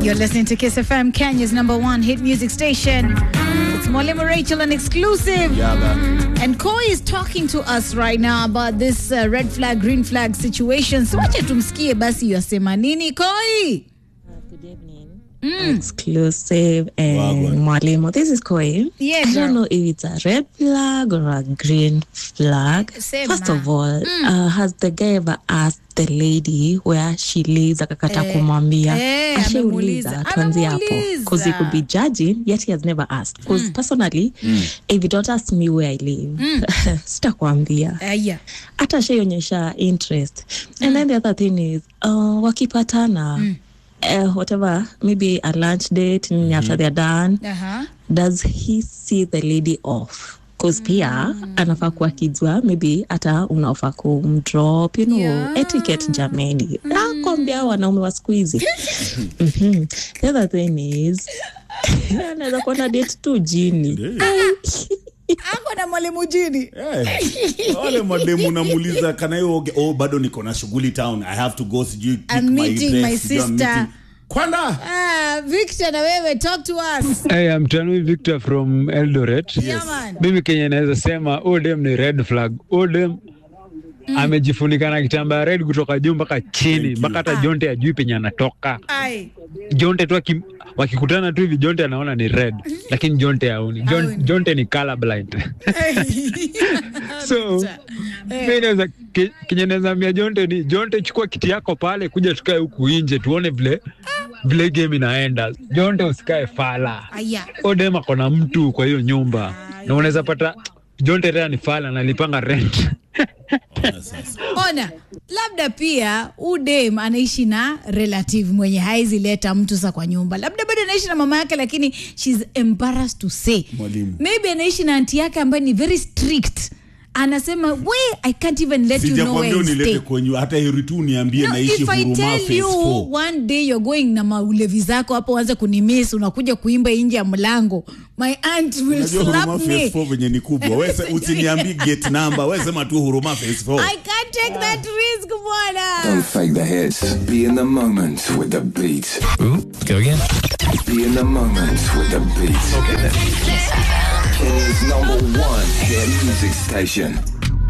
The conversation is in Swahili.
You're listening to Kiss FM, Kenya's number one hit music station. It's Mwalimu Rachel, an exclusive. And Koi is talking to us right now about this uh, red flag, green flag situation. So wacha tumsikie basi yasema nini Koi. Good evening. Exclusive and Wagwan. Mwalimu. This is Koi. Yeah, I don't girl. know if it's a red flag or a green flag. Same First ma. of all, uh, has the guy ever asked the lady where she lives akakata Eh, kumwambia eh, ashauliza amemuuliza. tuanzie hapo Amemuuliza. because he could be judging yet he has never asked because personally if you don't ask me where I live sitakwambia Aya. hata shaionyesha interest and then the other thing is uh, wakipatana uh, whatever maybe a lunch date mm after they're done Uh-huh. does he see the lady off bcause pia anafaa kuwa kijua maybe hata unaofa kumdrop you know Yeah. etiquette jameni nakwambia wanaume wa siku hizi Mhm. the other thing is anaweza kuwa na date tu jini Ako na mwalimu jini. Eh, wale mademu namuuliza kanayoge oh bado niko na shughuli town i have to go sijui pick I'm my meeting dress, my sijui I'm sister. meeting- kwanda Ah, Victor na wewe talk to us. Hey, I'm Tanui Victor from Eldoret. Yeah, man. Mimi Kenya naweza sema Odem ni red flag. Odem amejifunika na kitambaa red kutoka juu mpaka chini Thank you. mpaka hata Jonte ajui penye anatoka. Ai. Jonte tu akim- wakikutana tu hivi Jonte anaona ni red, lakini Jonte haoni. Jon, Haoni. Jonte ni color blind. so mimi naweza ke- kenye naweza ambia Jonte ni Jonte, chukua kiti yako pale, kuja tukae huku nje tuone vile vile game inaenda. Jonte usikae fala. Aya. Odem ako na mtu kwa hiyo nyumba na unaweza pata John Terera ni fala nalipanga rent. Ona sasa. Ona, labda pia udem anaishi na relative mwenye haizi leta mtu sa kwa nyumba, labda bado anaishi na mama yake, lakini she's embarrassed to say. Mwalimu. Maybe anaishi na anti yake ambaye ni very strict, anasema we I can't even let you know where sijakwambia you unilete stay. kwenyu hata heri tu niambie No, naishi if I huruma tell phase you four. one day you're going na maulevi zako hapo uanze kunimiss unakuja kuimba nje ya mlango my aunt will unajua huruma slap phase me four venye ni kubwa wese usiniambi gate number wesema tu huruma phase four I can't take that risk bwana Don't fake the hits. Be in the moment with the beat. Ooh, go again. Be in the moment with the beat. Okay then. Kenya's number one hit music station.